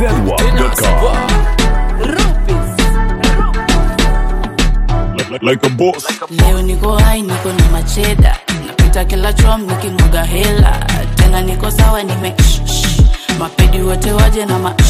zedwap.com. Like, like a boss. leo niko hai niko na macheda napita kila chom nikimwaga hela tena niko sawa nime mapedi wote waje na ma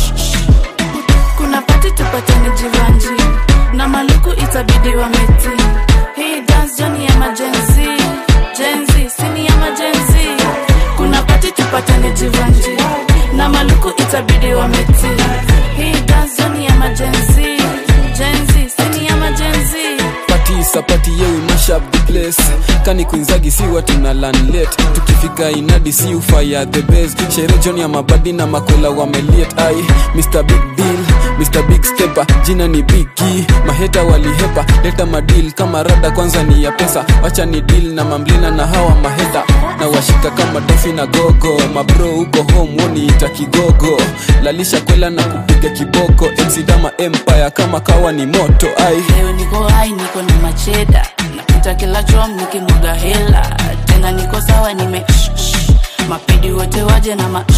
kuna pati tupatane jivanji na maluku itabidi wa meti hii dance joni ya majenzi jenzi sini ya majenzi kuna pati tupatane jivanji na maluku itabidi wa meti hii dance joni ya majenzi jenzi sini ya majenzi pati sapati yeu mash up the place kani kuinzagi si watu na lanlet tukifika inadi si ufaya the best shere john ya mabadi na makwela wameliet ai mr big deal mr big stepper jina ni bigi maheta walihepa leta madil kama rada kwanza ni ya pesa wacha ni deal na mamlina na hawa maheta na washika kama dofi na gogo mabro huko home woniita kigogo lalisha kwela na kupiga kiboko exidama empire kama kawa ni moto ai leo niko hai niko na macheda napita kila chom nikimwaga hela tena niko sawa nime mapedi wote waje na ma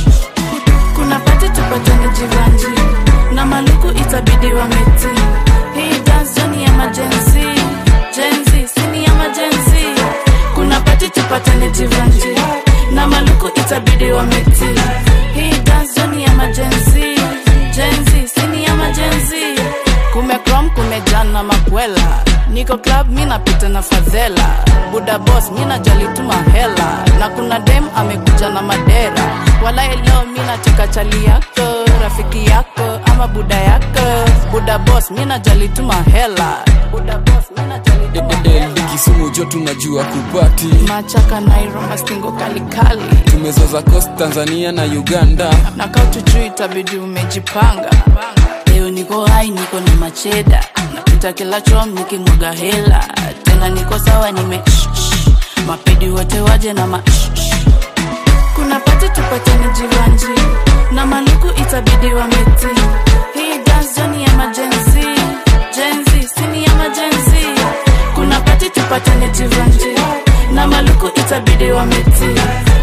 kuna pati tupatane jivanji na maluku itabidi wa meti hii dance joni ya majenzi jenzi sini ya majenzi kuna pati tupatane jivanji na maluku itabidi wa meti hii dance joni ya majenzi jenzi sini ya majenzi kumekrom kumejana makwela niko club mi napita na fadhela buda bos mi najalituma hela na kuna dem amekuja na madera wala leo mi nacheka chali yako rafiki yako ama buda yako buda bos mi najalituma hela buda bos mi najalituma hela kisumu jo tunajua kupati machaka nairoma stingo kalikali tumezoza coast tanzania na uganda na kautujuu itabidi umejipanga leo niko hai niko na macheda napita kila chom nikimwaga hela tena niko sawa nime mapedi wote waje na ma kuna pati tupatane jivanji na maluku itabidi wa meti hii dance joni ya majenzi jenzi sini ya majenzi kuna pati tupatane jivanji na maluku itabidi wa meti